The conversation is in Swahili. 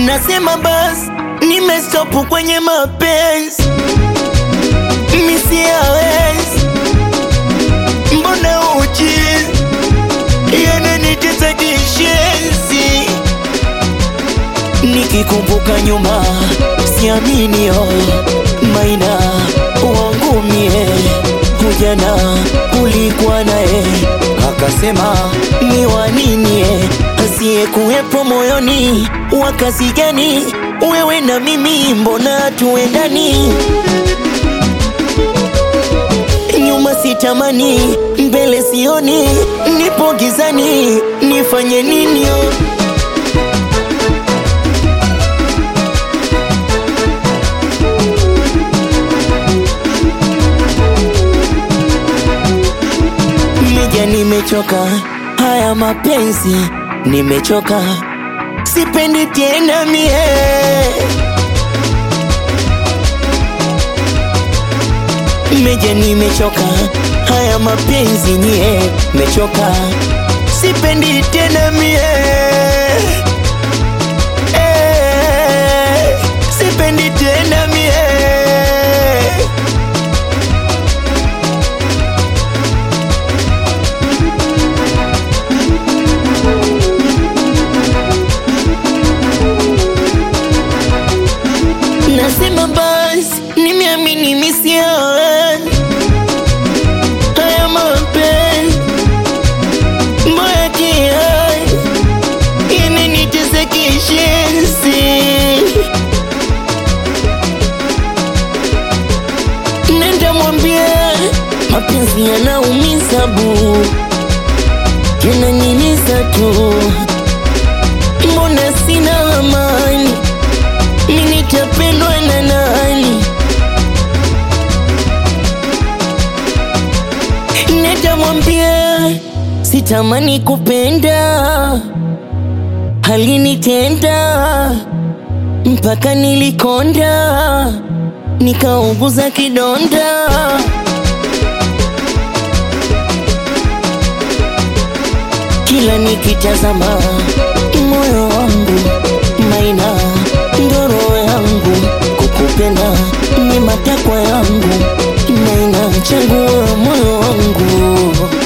Nasema basi nimestopu kwenye mapenzi, misiawezi mbona uchi yananitesa kishenzi, nikikumbuka nyuma siaminio maina wangu mie kujana kulikuwa naye akasema ni waninie asiye kuwepo moyoni wakasi gani wewe na mimi mbona tuendani nyuma sitamani mbele sioni nipo gizani nifanye nini Meja, nimechoka haya mapenzi, nimechoka, sipendi tena mie. Meja, nimechoka haya mapenzi nyie, mechoka, sipendi tena mie. Eh, sipendi tena mie. Nasema basi nimeamini misiani haya mapenzi mbaya kiai yananitesa kishenzi, nenda mwambia mapenzi yanaumiza bu yananiliza tu, mbona sina amani mimi nitapendwa na nani? Nitamwambia sitamani kupenda, halinitenda mpaka nilikonda, nikauguza kidonda. Kila nikitazama moyo wangu maina ndoro yangu kukupenda ni matakwa yangu maina chagua moyo wangu